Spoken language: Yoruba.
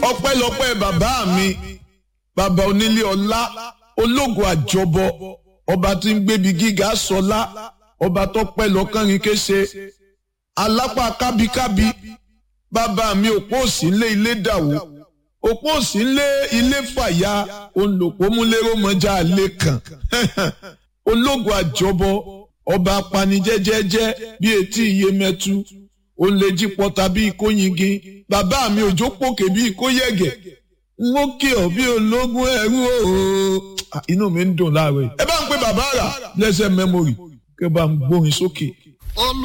ọpẹ́lọpẹ́ bàbá mi bàbá onílé ọlá ológun àjọbọ ọba tí ń gbébi gíga sọlá ọba tó pẹ́ lọ́kànrin kése alápá kábíkábí bàbá mi òpó òsì ńlé ilé dàwó òpó òsì ńlé ilé fàyà olùpó múlẹ́rọ mọ́jà lé kàn ológun àjọbọ ọba apanijẹ́jẹ́jẹ́ bí etí iye mẹ́tu olèjì pọta bí ikóyingin bàbá mi òjò pòkè bí ikóyẹ̀gẹ̀ n ó kí ọ bí ológun ẹrú ooo inú mi ń dùn láàárọ̀ yìí ẹ bá ń pe bàbá rà lẹ́sẹ̀ mẹ́mórì kẹ́ bá ń gbórin sókè.